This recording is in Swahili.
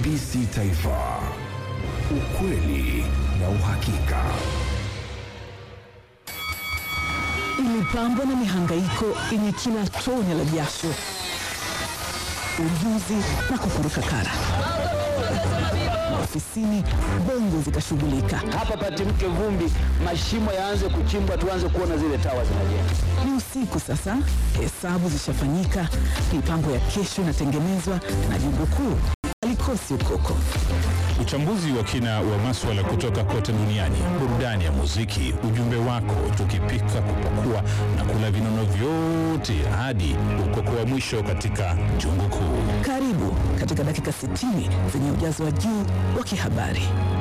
TBC Taifa, ukweli na uhakika. Imepambwa na mihangaiko yenye kila tone la jasho, ujuzi na kukuruka kara ofisini, bongo zikashughulika. hapa patimke vumbi, mashimo yaanze kuchimbwa, tuanze kuona zile tawa zinajenga. Ni usiku sasa, hesabu zishafanyika, mipango ya kesho inatengenezwa na jumbo kuu alikosi ukoko. Uchambuzi wa kina wa maswala kutoka kote duniani, burudani ya muziki, ujumbe wako, tukipika, kupakua na kula vinono vyote hadi ukoko wa mwisho katika jungu kuu. Karibu katika dakika 60 zenye ujazo wa juu wa kihabari.